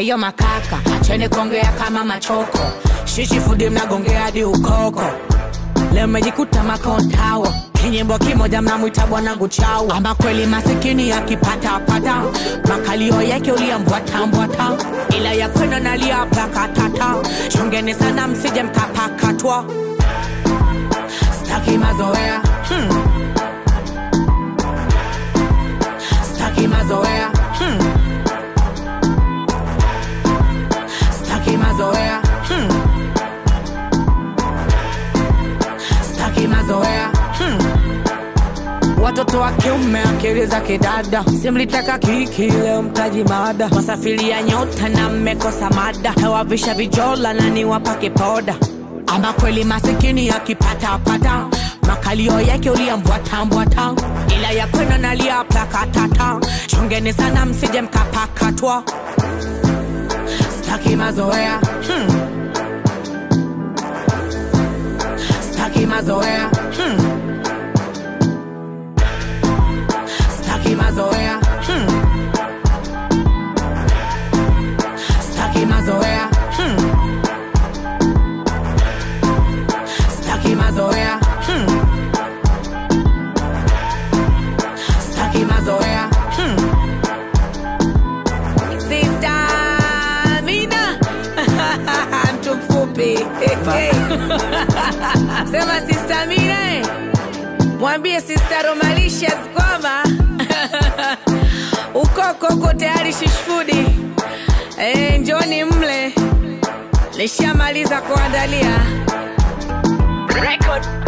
ayo makaka acheni kuongea kama machoko shishi fudi mnagongea hadi ukoko leo mejikuta makontawa kinyimbo kimoja mnamwita bwanangu chau ama kweli masikini akipatapata makalio yake uliambwatambwata ila ya kwenda nalia plakatata chungeni sana msije mkapakatwa staki mazoea hmm. staki mazoea hmm. staki mazoea hmm. staki mazoea hmm. watoto wa kiume akili za kidada simlitaka kiki leo mtaji mada wasafiria nyota na mmekosa mada hewavisha vijola na niwapake poda ama kweli masikini akipatapata makalio yake uliambwatambwata ila ya kwenda nalia plakatata chongeni sana msije mkapakatwa staki mazoea hmm. staki mazoea hmm. staki mazoea hmm. staki mazoea hmm. staki mazoea hmm. staki mazoea hmm. Sister Amina mtu mfupi sema Sister Amina eh. mwambie Sister Romalicious kwamba ukoko uko tayari shishfudi eh, njoni mle lishamaliza kuandalia record